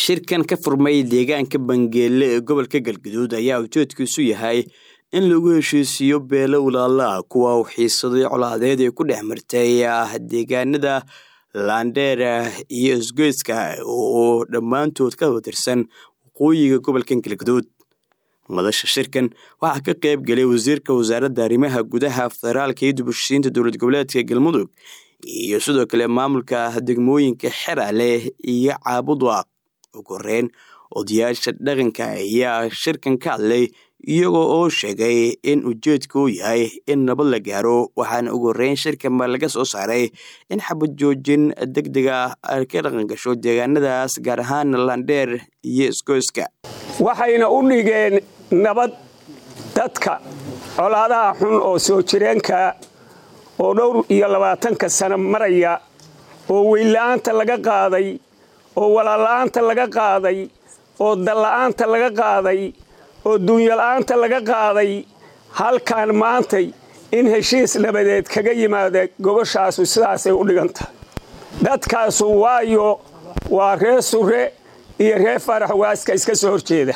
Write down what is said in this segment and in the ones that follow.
shirkan ka furmay deegaanka bangeele ee gobolka galgaduud ayaa ujeedkiisu yahay in lagu heshiisiiyo beelo walaalaha kuwa uu xiisaday colaadeed ee ku dhex martay deegaanada laandheera iyo isgoyska oo dhammaantood ka watirsan waqooyiga gobolka galgaduud madasha shirkan waxaa ka qayb galay wasiirka wasaaradda arrimaha gudaha federaalka iyo dubushiinta dowlad goboleedka galmudug iyo sidoo kale maamulka degmooyinka xerale iyo caabudwaaq ugu horeyn odayaasha dhaqanka ayaa shirkan ka hadlay iyagoo oo sheegay in ujeedka uu yahay in nabad la gaaro waxaana ugu horeyn shirkan ba laga soo saaray in xabad joojin deg dega ay ka dhaqan gasho deegaanadaas gaar ahaan landheer iyo isgoyska waxayna u dhigeen nabad dadka colaadaha xun oo soo jireenka oo dhowr iyo labaatanka sano maraya oo weynla'aanta laga qaaday oo walaalla'aanta laga qaaday oo dalla'aanta laga qaaday oo duunyala'aanta laga qaaday halkaan maantay in heshiis nabadeed kaga yimaada gobashaasu sidaasay u dhigantahay dadkaasu waayo waa ree sure iyo ree farax waaska iska soo horjeeda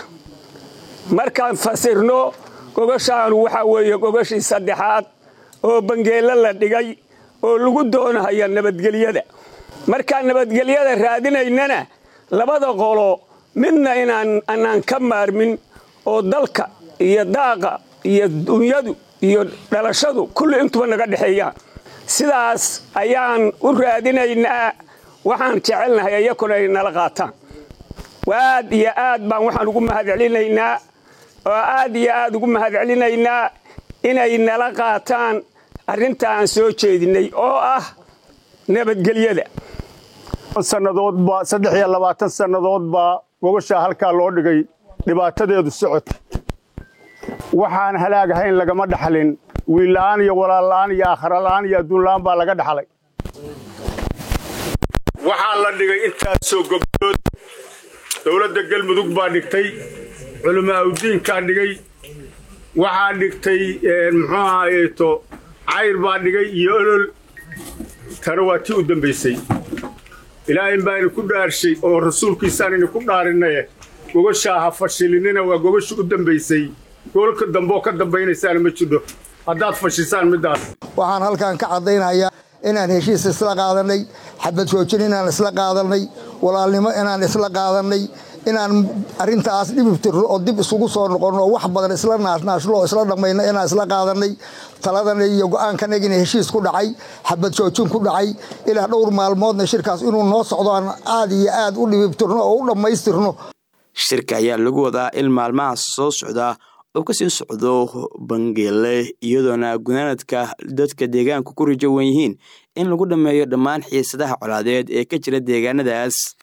markaan fasirno gogoshaanu waxaa weeye gogashii saddexaad oo bangeello la dhigay oo lagu doonahaya nabadgelyada markaan nabadgelyada raadinaynana labada qolo midna inaan anaan ka maarmin oo dalka iyo daaqa iyo dunyadu iyo dhalashadu kulli intuba naga dhexeeyaan sidaas ayaan u raadinaynaa waxaan jecelnahay iyakuna ay nala qaataan aad iyo aad baan waxaan ugu mahadcelinaynaa oo aad iyo aad ugu mahadcelinaynaa inay nala qaataan arrinta aan soo jeedinay oo ah nabadgelyada sannadoodba saddex iyo labaatan sannadood baa gogoshaa halkaa loo dhigay dhibaatadeedu socota waxaan halaagahayn lagama dhaxlin wiilla'aan iyo walaalla'aan iyo aakharala'aan iyo adduunla'aan baa laga dhaxlay waxaa la dhigay intaasoo gobdood dowladda galmudug baa dhigtay culamaa udiinkaa dhigay waxaa dhigtay muxuu ahaayeeto cayr baa dhigay iyo olol tana waa tii u dambaysay ilaahay baaynu ku dhaarshay oo rasuulkiisaanaynu ku dhaarinaye gogoshaa ha fashilinina waa gogosha u dambaysay goolka dambeoo ka dambaynaysaana ma jidho haddaad fashisaan middaas waxaan halkan ka caddaynayaa inaan heshiis isla qaadannay xabad joojin inaan isla qaadannay walaalnimo inaan isla qaadannay inaan arrintaas dhibib tirno oo dib isugu soo noqonno oo wax badan isla naashnaashno oo isla dhammayno inaan isla qaadannay taladana iyo go'aankanagina heshiis ku dhacay xabad joojin ku dhacay ilaa dhowr maalmoodna shirkaas inuu noo socdo aan aad iyo aad u dhibibtirno oo u dhammaystirno shirka ayaa lagu wadaa in maalmaha soo socda oo kasii socdo bangeele iyadoona gunaanadka dadka deegaanku ku rajo wan yihiin in lagu dhammeeyo dhammaan xiisadaha colaadeed ee ka jira deegaanadaas